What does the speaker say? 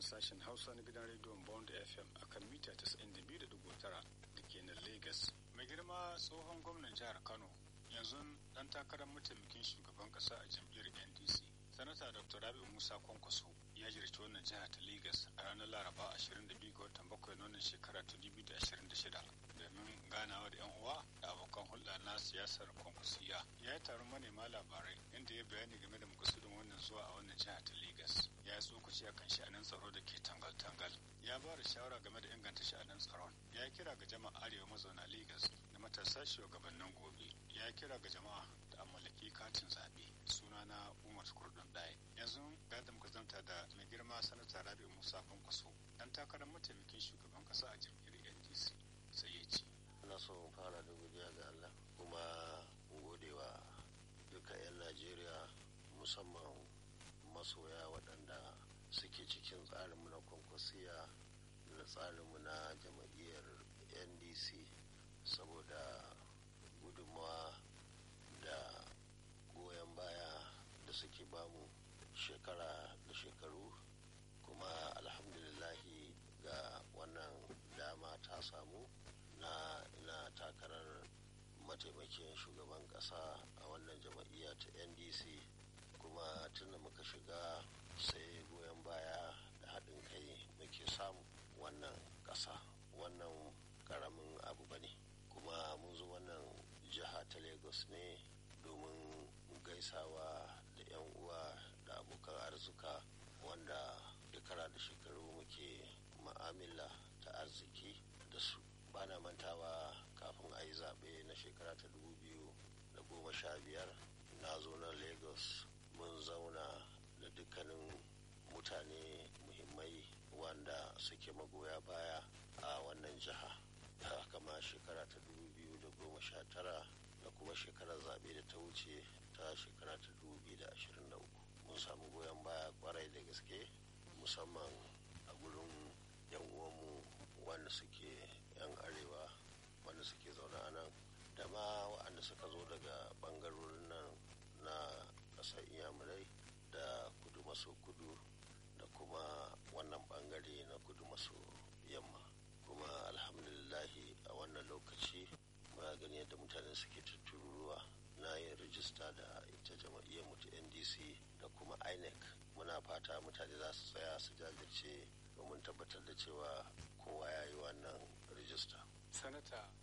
sashen hausa na gidan rediyon bond fm a kan mita 92.9 da ke nan lagos mai girma tsohon gwamnan jihar kano yanzu dan takarar mataimakin shugaban kasa a jam'iyyar ndc sanata dr rabi musa kwankwaso ya jirci wannan jiha ta lagos a ranar laraba 22 ga watan bakwai na wannan shekara ta 2026 domin ganawa da yan uwa da abokan hulɗa na siyasar kwankwasiya ya yi taron manema labarai inda ya bayani game da makasudin wannan zuwa a wannan jiha ta lagos ya yi tsokaci akan sha'anin tsaro da ke tangal-tangal ya ba da shawara game da inganta sha'anin tsaron ya yi kira ga jama'a arewa mazauna lagos da matasa shugabannin gobe ya yi kira ga jama'a da mallaki katin zaɓe sunana umar kurdun ɗaya yanzu ga da muka zanta da mai girma sanata rabi musa kwankwaso dan takarar mataimakin shugaban kasa a jam'iyyar ndc sai ya ce ina so in fara da godiya ga allah kuma godewa duka 'yan najeriya musamman masoya waɗanda suke cikin tsarinmu na kwankwasiya da tsarinmu na jam'iyyar ndc saboda gudunmawa da goyon baya da suke bamu shekara da shekaru kuma alhamdulillahi ga wannan dama ta samu na ina takarar mataimakin shugaban kasa a wannan jama'iyya ta ndc kuma tunda muka shiga sai goyon baya da haɗin kai muke samu wannan ƙasa wannan ƙaramin abu bane kuma mun zo wannan jiha ta lagos ne domin gaisawa da 'yan uwa da abokan arzuka wanda shekara da shekaru muke ma'amala ta arziki da su bana mantawa kafin a yi zaɓe na shekara ta dubu biyu da goma sha biyar na zo nan lagos mun zauna da dukkanin mutane muhimmai wanda suke magoya baya a wannan jiha kama shekara ta dubu biyu da goma sha tara da kuma shekarar zaɓe da ta wuce ta shekara ta dubu biyu da ashirin da uku mun samu goyon baya kwarai da gaske musamman a gurin yan uwanmu wanda suke yan arewa wanda suke zaune a nan da ma waɗanda suka zo daga ɓangarorin nan na ƙasar iyamurai da kudu maso kudu da kuma wannan ɓangare na kudu maso yamma kuma alhamdulillahi a wannan lokaci muna gani yadda mutane suke tutturuwa na yin rijista da ita jama'iyyar mu ta ndc da kuma inec muna fata mutane za su tsaya su jajirce domin tabbatar da cewa kowa ya yi wannan rijista sanata